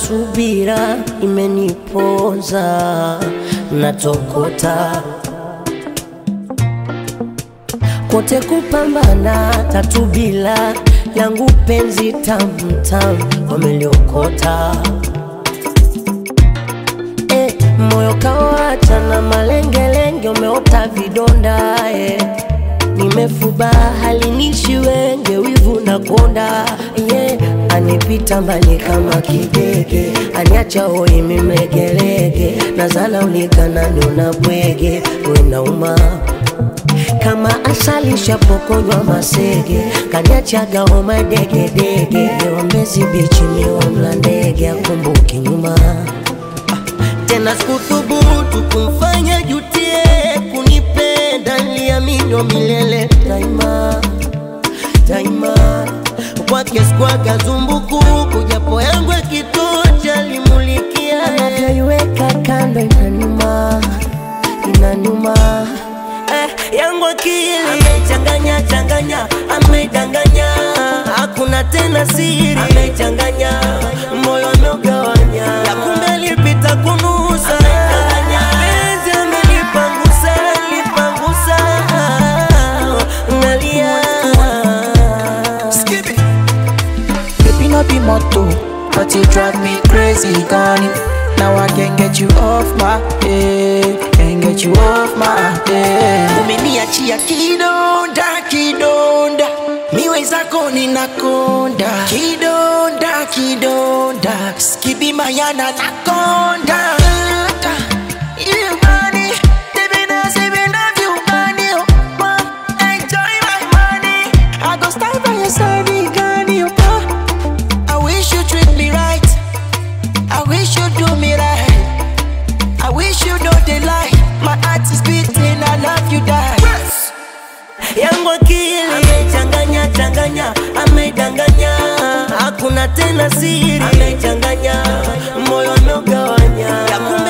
subira imeniponza, natokota kote kupambana, tatu bila yangu penzi tamtam wameliokota eh, moyo kawacha na malengelenge, umeota vidonda eh. Nimefuba halinishi wenge, wivu na konda yeah. Anipita mbali kama kidege, aniacha hoi mimegelege, nazala ulikanani unabwege, wenauma kama asali shapokonywa masege, kaniachaga homa degedege, lewambezi bichi miwamla ndege, akumbuki nyuma tena sikuthubutu kumfanya jutie kunipenda, niliamini milele daima daima, kwake sikwaga zumbukuku, japo yangu yakitocha limulikia, anavyoiweka kando inanuma inanuma eh, yangu akili amechanganya changanya, amedanganya, hakuna tena siri, amechanganya moyo ameugawanya, ya kumbe alipita kunusa, penzi amelipangusa, lipangusa, nalia Baby, no be motto, but you drive me crazy, gone. Now I can't get you off my head, can't get you off my head. Umeniachia kidonda, kidonda, miwe zako ninakonda, kidonda, kidonda, skibi mayana nakonda. You money, living as if you love you money, oh, oh, enjoy my money. I go stand by your side, Gani, oh, oh. I wish you treat me right. I wish you do me right. I wish you know the lie. My heart is beating. I love you, die. yangu akili amechanganya changanya, amedanganya, hakuna tena siri, amechanganya moyo ameugawanya, ya kumbe